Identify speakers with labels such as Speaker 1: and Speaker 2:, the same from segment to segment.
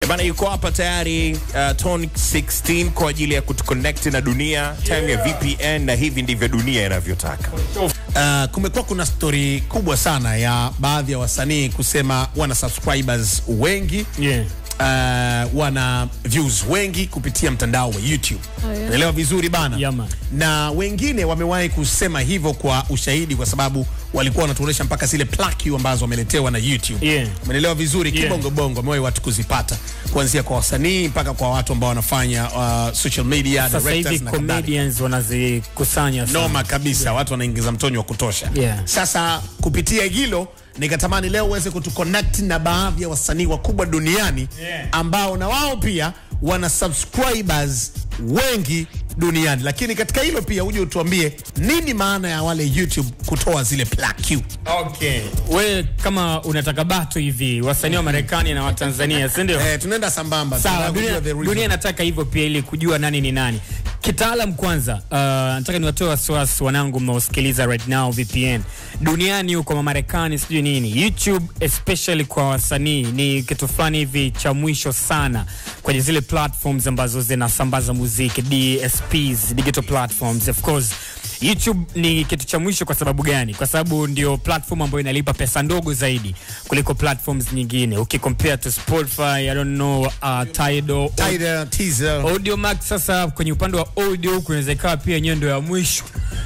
Speaker 1: Bana yuko hapa tayari uh, Tone 16 kwa ajili ya kutuconnect na dunia time ya VPN, na hivi ndivyo dunia inavyotaka.
Speaker 2: Uh, kumekuwa kuna stori kubwa sana ya baadhi ya wasanii kusema wana subscribers wengi
Speaker 3: Yeah.
Speaker 2: uh, wana views wengi kupitia mtandao wa YouTube.
Speaker 4: Oh, yeah.
Speaker 2: Naelewa vizuri bana.
Speaker 3: Yeah, man.
Speaker 2: na wengine wamewahi kusema hivyo kwa ushahidi, kwa sababu walikuwa wanatuonyesha mpaka zile plaque ambazo wameletewa na YouTube.
Speaker 3: Yeah.
Speaker 2: Umeelewa vizuri
Speaker 3: Yeah.
Speaker 2: kibongo bongo, wamewahi watu kuzipata kuanzia kwa wasanii mpaka kwa watu ambao wanafanya uh, social media
Speaker 3: Sasa
Speaker 2: directors
Speaker 3: hivi
Speaker 2: na kadhalika.
Speaker 3: comedians wanazikusanya sana.
Speaker 2: noma kabisa watu wanaingiza mtonyo wa kutosha
Speaker 3: Yeah.
Speaker 2: sasa kupitia hilo nikatamani leo uweze kutuconnect na baadhi ya wasanii wakubwa duniani
Speaker 3: Yeah.
Speaker 2: ambao na wao pia wana subscribers wengi duniani lakini katika hilo pia uje utuambie nini maana ya wale youtube kutoa zile plaque
Speaker 3: Okay. We kama unataka bato hivi wasanii wa Marekani na wa Tanzania, si ndio?
Speaker 2: eh, tunaenda sambamba
Speaker 3: Sawa,
Speaker 2: Tunataka
Speaker 3: dunia,
Speaker 2: kujua the reason.
Speaker 3: dunia inataka hivyo pia ili kujua nani ni nani. Kitaalam kwanza, uh, nataka niwatoe wasiwasi wanangu mnaosikiliza right now VPN. Duniani huko ma Marekani sijui nini. YouTube especially kwa wasanii ni kitu fulani hivi cha mwisho sana kwenye zile platforms ambazo zinasambaza muziki, DSPs, digital platforms of course. YouTube ni kitu cha mwisho kwa sababu gani? Kwa sababu ndio platform ambayo inalipa pesa ndogo zaidi kuliko platforms nyingine. Ukicompare to Spotify, I don't know, uh, Tidal,
Speaker 2: Tidal, teaser.
Speaker 3: Audio Max sasa kwenye upande wa audio huku inaweza ikawa pia yenyewe ndio ya mwisho.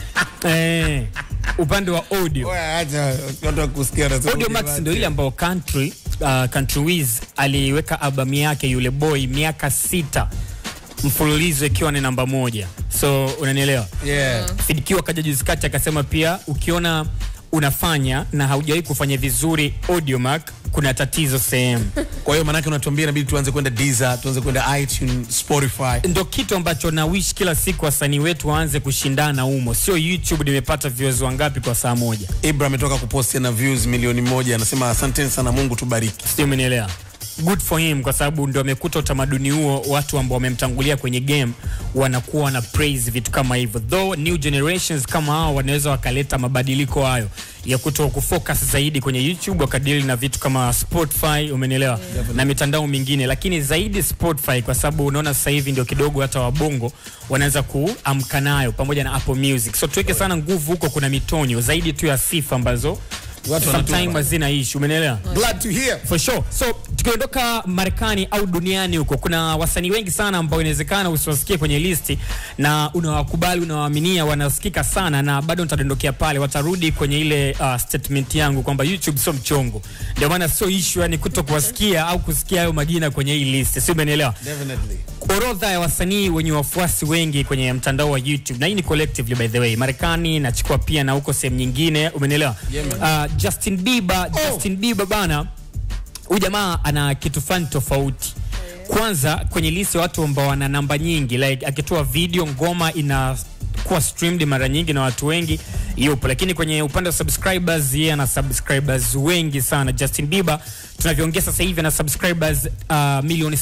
Speaker 3: eh, upande wa audio.
Speaker 2: Oya, acha watu wakusikia wanasema
Speaker 3: Audio Max ndio ile ambayo Country uh, Country Wiz aliweka albamu yake yule boy miaka sita mfululizo ikiwa ni namba moja. So unanielewa?
Speaker 2: yeah.
Speaker 3: Fidq akaja juzi kati akasema pia ukiona unafanya na haujawahi kufanya vizuri Audiomack kuna tatizo sehemu.
Speaker 2: kwa hiyo maanake unatuambia inabidi tuanze kwenda Deezer, tuanze kwenda iTunes, Spotify
Speaker 3: ndo kitu ambacho na wish kila siku wasanii wetu waanze kushindana humo, sio YouTube nimepata views wangapi kwa saa moja,
Speaker 2: Ibra ametoka kuposti na views milioni moja, anasema asanteni sana, Mungu tubariki.
Speaker 3: sio? Umenielewa? Good for him kwa sababu ndo amekuta utamaduni huo, watu ambao wamemtangulia kwenye game wanakuwa na praise vitu kama hivyo, though new generations kama hao wanaweza wakaleta mabadiliko hayo ya kuto kufocus zaidi kwenye YouTube wakadili na vitu kama Spotify, umenielewa, na mitandao mingine, lakini zaidi Spotify kwa sababu unaona sasa hivi ndio kidogo hata wabongo wanaweza kuamka nayo pamoja na Apple Music, so tuweke sana nguvu huko. Kuna mitonyo zaidi tu ya sifa ambazo
Speaker 2: Watu
Speaker 3: sometimes
Speaker 2: wanatupa.
Speaker 3: hazina issue, umenielewa?
Speaker 2: Glad to hear.
Speaker 3: For sure. So tukiondoka Marekani au duniani huko, kuna wasanii wengi sana ambao inawezekana usiwasikie kwenye listi na unawakubali, unawaaminia, wanasikika sana, na bado nitadondokea pale, watarudi kwenye ile uh, statement yangu kwamba YouTube sio mchongo. Ndio maana sio issue yani kuto kuwasikia au kusikia hayo majina kwenye hii listi, si umenielewa?
Speaker 2: Definitely.
Speaker 3: orodha ya wasanii wenye wafuasi wengi kwenye mtandao wa YouTube na hii ni collectively by the way, Marekani nachukua pia na huko sehemu nyingine, umenielewa? uh, Justin Bieber, Justin Bieber bana, huyu jamaa ana kitu fulani tofauti. Kwanza kwenye list ya watu ambao wana namba nyingi, like akitoa video ngoma ina kuwa streamed mara nyingi na watu wengi yupo, lakini kwenye upande wa subscribers yeye ana subscribers wengi sana. Justin Bieber tunavyoongea sasa hivi ana subscribers uh, milioni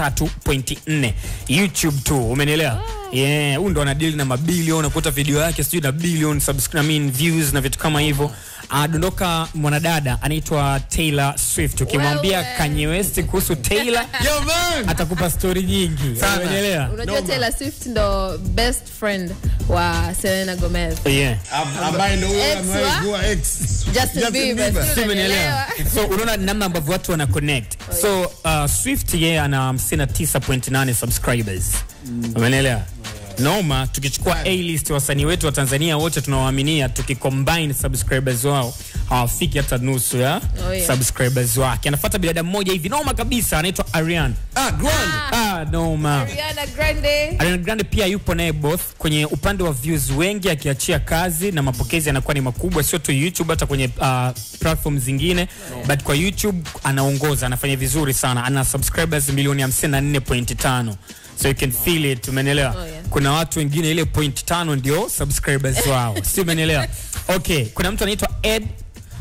Speaker 3: 73.4 YouTube tu, umenielewa? Yeah, huyu ndo anadili na mabilioni, unakuta video yake sijui na billion subscri- I mean, views na vitu kama hivyo. Adondoka mwanadada anaitwa Taylor Swift. Ukimwambia
Speaker 4: Wewe.
Speaker 3: Kanye West kuhusu Taylor
Speaker 2: Yo man.
Speaker 3: atakupa stori nyingi,
Speaker 2: Sana.
Speaker 3: umenielewa?
Speaker 4: unajua
Speaker 2: Noma.
Speaker 4: Taylor Swift ndo best friend wa Selena Gomez
Speaker 3: Yeah.
Speaker 2: Am- ambaye ndo huyo
Speaker 4: Ex
Speaker 2: amewahi
Speaker 4: wa?
Speaker 2: kuwa ex.
Speaker 4: Justin Bieber,
Speaker 2: Bieber.
Speaker 4: sio?
Speaker 3: Si umenielewa? so unaona namna ambavyo watu wana connect so uh, swift yeye ana 59.8 subscribers umenielewa noma tukichukua a list wasanii wetu wa tanzania wote tunawaaminia tukicombine subscribers wao hawafiki hata nusu ya
Speaker 4: Oh, yeah.
Speaker 3: subscribers wake anafuata binadamu mmoja hivi noma kabisa anaitwa arian
Speaker 2: Ah, Grand.
Speaker 3: ah, noma
Speaker 4: Ariana Grande
Speaker 3: Ariana Grande pia yupo naye both kwenye upande wa views wengi, akiachia kazi na mapokezi yanakuwa ni makubwa, sio tu YouTube, hata kwenye uh, platform zingine but kwa YouTube anaongoza, anafanya vizuri sana, ana subscribers milioni 54.5 so you can feel it, umenielewa?
Speaker 4: Oh, yeah.
Speaker 3: Kuna watu wengine ile point tano ndio subscribers wao, si umenielewa? Okay, kuna mtu anaitwa Ed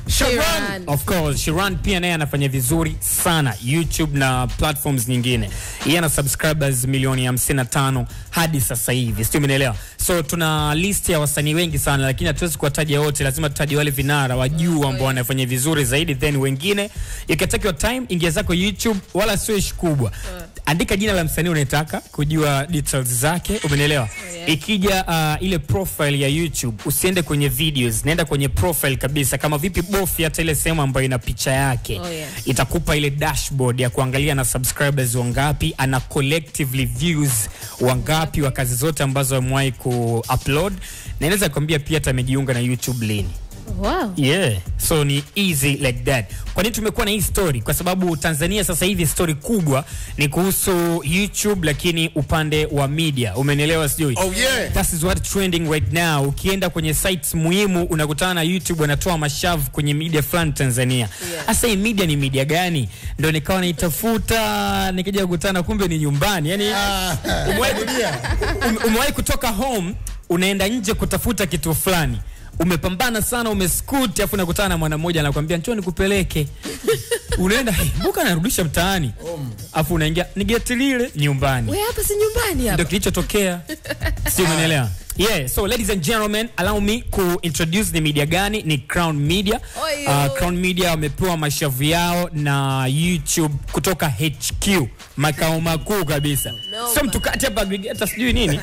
Speaker 4: Shiran.
Speaker 3: Of course, Shiran pia naye anafanya vizuri sana YouTube na platforms nyingine. Yeye ana subscribers milioni 55 hadi sasa hivi. Sio umeelewa? So tuna list ya wasanii wengi sana lakini hatuwezi kuwataja wote, lazima tutaje wale vinara wa juu ambao wanafanya vizuri zaidi then wengine. You can take your time, ingia zako YouTube wala sio ishi kubwa. Andika jina la msanii unayetaka kujua details zake, umeelewa?
Speaker 4: yeah.
Speaker 3: Ikija uh, ile profile ya YouTube, usiende kwenye videos, nenda kwenye profile kabisa. Kama vipi, bofi hata ile sehemu ambayo ina picha yake
Speaker 4: Oh, yeah.
Speaker 3: itakupa ile dashboard ya kuangalia na subscribers wangapi, ana collectively views wangapi wa kazi zote ambazo amewahi ku-upload, na inaweza kuambia pia hata amejiunga na YouTube lini.
Speaker 4: Wow.
Speaker 3: Yeah, so ni easy like that. Kwa nini tumekuwa na hii story? Kwa sababu Tanzania sasa hivi story kubwa ni kuhusu YouTube, lakini upande wa media, umenielewa? Sijui
Speaker 2: Oh, yeah.
Speaker 3: that is what trending right now. Ukienda kwenye sites muhimu unakutana na YouTube wanatoa mashavu kwenye media fulani Tanzania.
Speaker 4: Yeah.
Speaker 3: Sasa hii media ni media gani? Ndio nikawa naitafuta, nikija kukutana kumbe ni nyumbani. Yani umewahi ume- umewahi kutoka home unaenda nje kutafuta kitu fulani umepambana sana umeskuti afu nakutana na mwana mmoja anakwambia njoo nikupeleke unaenda hey, mbuka narudisha mtaani afu unaingia ni geti lile nyumbani
Speaker 4: We hapa si nyumbani
Speaker 3: ndio
Speaker 4: hapa.
Speaker 3: kilichotokea si umenielewa Yeah, so ladies and gentlemen, allow me ku introduce ni media gani? Ni Crown Media.
Speaker 4: Oyo.
Speaker 3: Uh, Crown Media wamepewa mashavu yao na YouTube kutoka HQ, makao makuu kabisa.
Speaker 4: Noma.
Speaker 3: So mtu kati hapa aggregator sijui nini?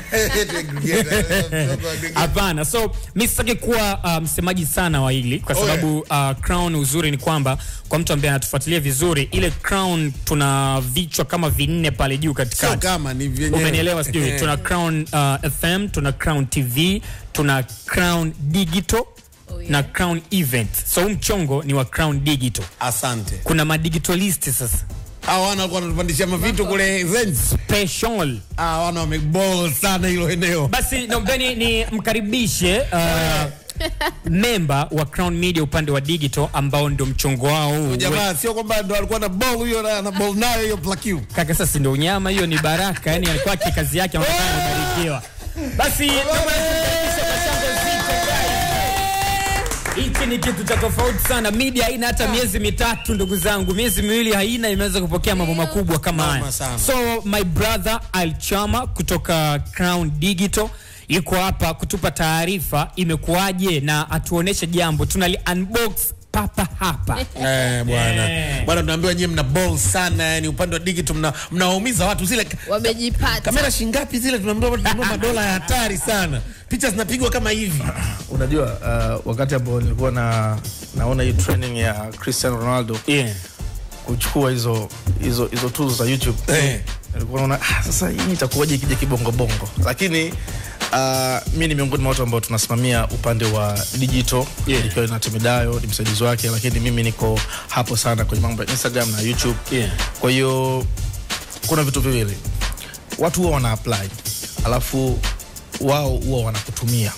Speaker 3: Hapana, so mi sitaki kuwa uh, msemaji sana wa hili kwa sababu uh, Crown, uzuri ni kwamba kwa mtu ambaye anatufuatilia vizuri, ile Crown tuna vichwa kama vinne pale juu
Speaker 2: Sio
Speaker 3: katikati.
Speaker 2: kama ni vyenyewe.
Speaker 3: Umenielewa sijui? Tuna Crown uh, FM, tuna Crown TV, tuna Crown Digital
Speaker 4: Oh, yeah.
Speaker 3: na Crown Event. So huu mchongo ni wa Crown Digital.
Speaker 2: Asante.
Speaker 3: Kuna madigitalist sasa
Speaker 2: Hao wana walikuwa wanatupandishia mavitu kule Zenz.
Speaker 3: special.
Speaker 2: Ah, wana wameball sana hilo eneo.
Speaker 3: Basi naombeni ni mkaribishe uh, memba wa Crown Media upande wa digital ambao ndio mchongo wao huu.
Speaker 2: Jamaa sio kwamba ndo alikuwa na ball huyo na na ball nayo hiyo plakiu.
Speaker 3: Kaka sasa ndio unyama, hiyo ni baraka, yani alikuwa kazi yake anaonekana amebarikiwa. Basi naomba nikaribishe kwa shangwe zito, guys. Hichi ni kitu cha tofauti sana. Media haina hata miezi mitatu, ndugu zangu, miezi miwili haina, imeweza kupokea mambo makubwa kama
Speaker 2: Noma
Speaker 3: haya.
Speaker 2: sana.
Speaker 3: So my brother Alchama kutoka Crown Digital yuko hapa kutupa taarifa imekuwaje, na atuoneshe jambo tunali unbox papa hapa.
Speaker 2: Eh, bwana.
Speaker 3: Eh.
Speaker 2: Bwana tunaambiwa nyinyi mna ball sana yani upande wa digital mna mnawaumiza watu zile
Speaker 4: Wamejipata.
Speaker 2: kamera shingapi zile tunaambiwa tunanunua madola ya hatari sana. Picha zinapigwa kama hivi.
Speaker 5: unajua uh, wakati ambao nilikuwa na naona hii training ya Cristiano Ronaldo
Speaker 3: Yeah.
Speaker 5: kuchukua hizo hizo hizo tools za YouTube
Speaker 2: Eh.
Speaker 5: nilikuwa naona ah, sasa hii itakuwaje ikija kibongo bongo, lakini uh, mi ni miongoni mwa watu ambao tunasimamia upande wa digital
Speaker 3: Yeah.
Speaker 5: ikiwa na Timidayo ni msaidizi wake, lakini mimi niko hapo sana kwenye mambo ya Instagram na YouTube
Speaker 3: Yeah.
Speaker 5: kwa hiyo kuna vitu viwili, watu huwa wana apply alafu wao huwa wanakutumia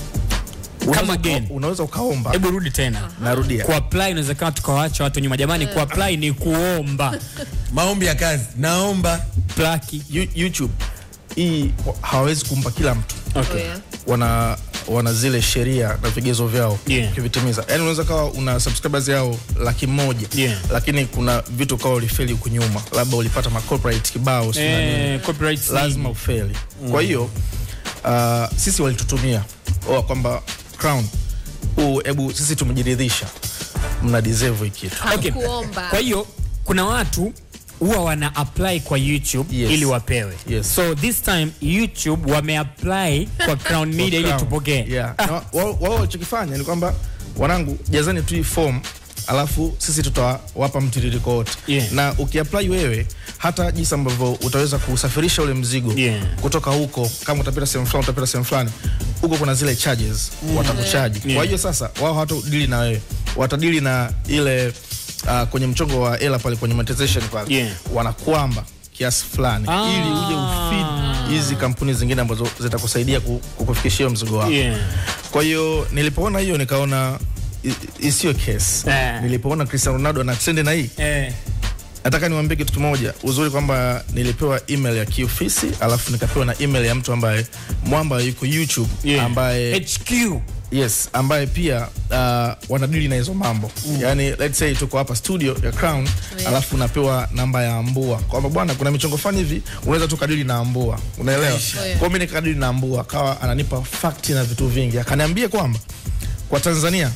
Speaker 5: Unaweza
Speaker 3: again.
Speaker 5: uka- unaweza ukaomba
Speaker 3: Hebu rudi tena.
Speaker 5: narudia
Speaker 3: kuapply inaweza kama tukawaacha watu nyuma jamani kuapply ni kuomba
Speaker 2: Maombi ya kazi. Naomba
Speaker 3: plaki
Speaker 5: You- youtube hii wa- hawawezi kumpa kila mtu
Speaker 3: okay.
Speaker 4: Oh, yeah.
Speaker 5: wana wana zile sheria na vigezo vyao
Speaker 3: Yeah.
Speaker 5: ukivitimiza yani unaweza kawa una subscribers yao laki moja
Speaker 3: Yeah.
Speaker 5: lakini kuna vitu kawa ulifeli huku nyuma labda ulipata ma corporate kibao sijui na nini.
Speaker 3: eh, copyright
Speaker 5: lazima ufeli kwa hiyo uh, sisi walitutumia oa kwamba crown huu hebu sisi tumejiridhisha mna deserve hii kitu
Speaker 3: okay.
Speaker 4: Hakuomba.
Speaker 3: kwa hiyo kuna watu huwa wana apply kwa youtube
Speaker 5: Yes.
Speaker 3: ili wapewe
Speaker 5: Yes.
Speaker 3: so this time youtube wameapply kwa crown media ili
Speaker 5: Crown.
Speaker 3: tupokee
Speaker 5: yeah. Na wa- wao wao walichokifanya ni kwamba wanangu jazani tu hii form alafu sisi tutawapa mtiririko wote
Speaker 3: Yeah.
Speaker 5: na ukiapply wewe hata jinsi ambavyo utaweza kusafirisha ule mzigo
Speaker 3: Yeah.
Speaker 5: kutoka huko kama utapita sehemu fulani utapita sehemu fulani huko kuna zile charges watakuchaji
Speaker 3: Yeah.
Speaker 5: kwa hiyo sasa wao hawatadili na wewe watadili na ile uh, kwenye mchongo wa hela pale kwenye monetization pale
Speaker 3: Yeah.
Speaker 5: wanakwamba kiasi fulani
Speaker 3: Ah.
Speaker 5: ili uje ufeed hizi kampuni zingine ambazo zitakusaidia ku- kukufikishia hiyo mzigo wako
Speaker 3: Yeah.
Speaker 5: kwa hiyo nilipoona hiyo nikaona i- isiyo case
Speaker 3: Eh.
Speaker 5: nilipoona Cristiano Ronaldo na trend na hii
Speaker 3: Eh,
Speaker 5: nataka niwaambie kitu kimoja uzuri kwamba nilipewa email ya kiofisi alafu nikapewa na email ya mtu ambaye mwamba yuko youtube
Speaker 3: yeah.
Speaker 5: ambaye
Speaker 3: HQ
Speaker 5: yes ambaye pia uh, wanadili na hizo mambo mm. yani let's say tuko hapa studio ya crown
Speaker 4: Yeah.
Speaker 5: alafu unapewa namba ya ambua kwamba bwana kuna michongo fani hivi unaweza tu kadili na ambua unaelewa
Speaker 4: yeah.
Speaker 5: kwao mi nikakadili na ambua akawa ananipa fakti na vitu vingi akaniambia kwamba kwa tanzania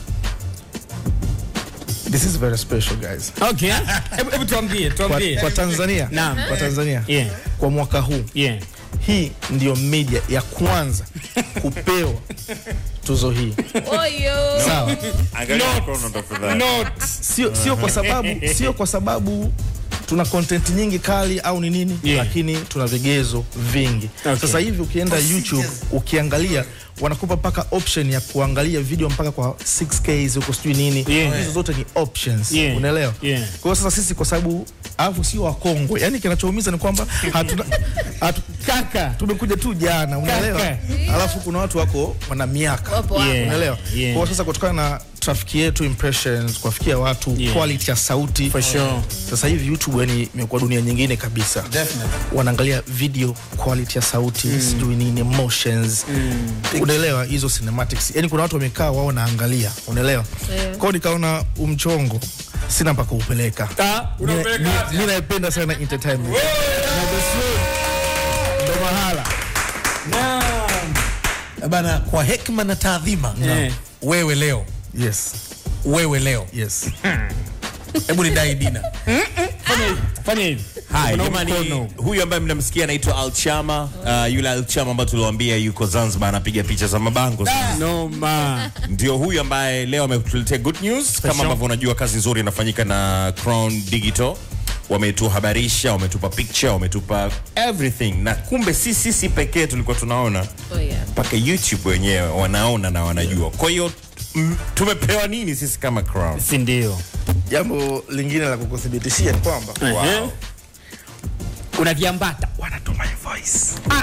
Speaker 5: this is very special guys
Speaker 3: Okay. Hebu hebu tuambie,
Speaker 5: kwa,
Speaker 3: tuambie.
Speaker 5: kwa tanzania
Speaker 3: Naam.
Speaker 5: kwa tanzania
Speaker 3: Yeah.
Speaker 5: kwa mwaka huu
Speaker 3: Yeah.
Speaker 5: hii ndiyo media ya kwanza kupewa tuzo hii
Speaker 4: Oyo.
Speaker 5: sawa
Speaker 1: Angalia mkono tafadhali.
Speaker 5: sio sio kwa sababu sio kwa sababu tuna content nyingi kali au ni nini
Speaker 3: Yeah.
Speaker 5: lakini tuna vigezo vingi
Speaker 3: Okay.
Speaker 5: sasa hivi ukienda youtube ukiangalia wanakupa mpaka option ya kuangalia video mpaka kwa 6k huko sijui nini
Speaker 3: Yeah.
Speaker 5: hizo zote ni options
Speaker 3: Yeah.
Speaker 5: unaelewa
Speaker 3: Yeah.
Speaker 5: kwa hiyo sasa sisi kwa sababu alafu sio wakongwe yani kinachoumiza ni kwamba hatuna hatu,
Speaker 3: Kaka.
Speaker 5: tumekuja tu jana unaelewa
Speaker 3: Kaka.
Speaker 5: alafu kuna watu wako wana miaka
Speaker 4: Wapo wapo.
Speaker 3: Yeah.
Speaker 5: unaelewa
Speaker 3: Yeah.
Speaker 5: kwa hiyo sasa kutokana na trafiki yetu impressions kuwafikia watu
Speaker 3: Yeah.
Speaker 5: quality ya sauti
Speaker 3: For sure.
Speaker 5: sasa hivi youtube yani imekuwa dunia nyingine kabisa
Speaker 2: Definitely.
Speaker 5: wanaangalia video quality ya sauti sijui nini emotions unaelewa hizo cinematics yani kuna watu wamekaa wao wanaangalia unaelewa
Speaker 4: Yeah.
Speaker 5: kwao nikaona umchongo sina mpaka upeleka
Speaker 3: Ah, unapeleka
Speaker 5: mi naipenda sana entertainment ndo mahala
Speaker 2: bana kwa hekima na taadhima
Speaker 3: Eh.
Speaker 2: wewe leo
Speaker 5: yes
Speaker 2: wewe leo
Speaker 5: yes
Speaker 2: hebu nidai dina
Speaker 3: Fanya hivi. Fanya hivi.
Speaker 1: Haya,
Speaker 3: Kuna
Speaker 1: jamani,
Speaker 3: mkono.
Speaker 1: huyu ambaye mnamsikia anaitwa Alchama. Uh, yule Alchama ambaye tuliwaambia yuko Zanzibar anapiga picha za mabango.
Speaker 3: Noma.
Speaker 1: Ndio huyu ambaye leo ametuletea good news. Kama ambavyo unajua kazi nzuri inafanyika na Crown Digital. Wametuhabarisha, wametupa picture, wametupa everything, na kumbe si sisi pekee tulikuwa tunaona
Speaker 4: Oh, yeah.
Speaker 1: mpaka YouTube wenyewe wanaona na wanajua. Kwa hiyo mm, tumepewa nini sisi kama Crown?
Speaker 3: Si ndio?
Speaker 5: jambo lingine la kukuthibitishia ni kwamba
Speaker 3: Eh. Unaviambata.
Speaker 5: wanatuma hii voice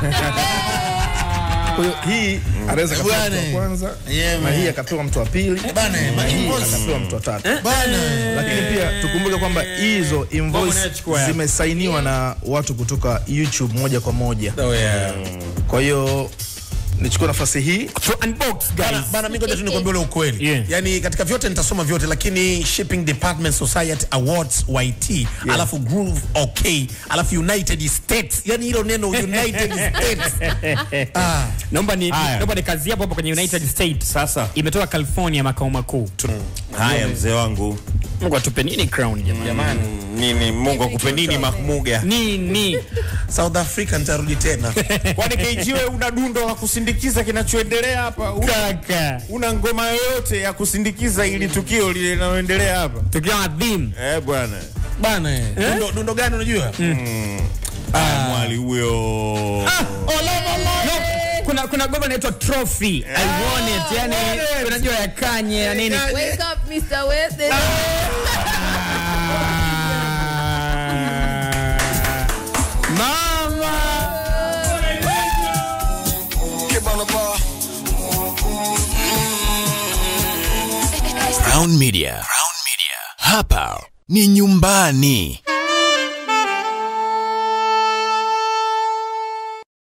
Speaker 5: kwa hiyo hii anaweza kapewa mtu wa
Speaker 2: Bwana.
Speaker 5: kwanza
Speaker 2: Yeah,
Speaker 5: na
Speaker 2: man.
Speaker 5: hii akapewa mtu wa pili
Speaker 2: Bana,
Speaker 5: na
Speaker 2: ma
Speaker 5: hii
Speaker 2: invoice.
Speaker 5: akapewa mtu wa tatu
Speaker 2: bana
Speaker 5: lakini pia tukumbuke kwamba hizo invoice
Speaker 3: unayachukua ya.
Speaker 5: zimesainiwa na watu kutoka youtube moja kwa moja
Speaker 2: Oh, yeah.
Speaker 5: kwa hiyo nichukue nafasi hii
Speaker 3: To unbox
Speaker 2: Bana,
Speaker 3: guys.
Speaker 2: bana mi ngoja tu nikwambia ule ukweli
Speaker 3: Yeah.
Speaker 2: yani katika vyote nitasoma vyote lakini shipping department society awards yt alafu groove okay alafu united states yani hilo neno united states ah,
Speaker 3: Naomba ni
Speaker 1: Haya.
Speaker 3: naomba ni kazi hapo hapo kwenye United States.
Speaker 1: Sasa
Speaker 3: Imetoka California makao makuu.
Speaker 1: haya, mzee wangu,
Speaker 3: Mungu atupe nini crown jamani?
Speaker 1: nini, Mungu akupe nini Mahmuga?
Speaker 3: Nini?
Speaker 2: south africa nitarudi tena
Speaker 1: Kwani KG wewe una dundo la kusindikiza kinachoendelea hapa? Una,
Speaker 3: Kaka.
Speaker 1: una ngoma yoyote ya kusindikiza ili tukio lile linaloendelea hapa?
Speaker 3: Tukiwa adhim.
Speaker 1: Eh bwana.
Speaker 2: bana eh. dundo, dundo gani unajua
Speaker 1: Ah, mwali huyo.
Speaker 3: No, kuna kuna goma inaitwa trophy. I want it. Yani unajua ya kanye ya nini?
Speaker 4: Wake up, Mr. Wednesday.
Speaker 3: Mama.
Speaker 6: Crown Media. Crown Media. Hapa ni nyumbani.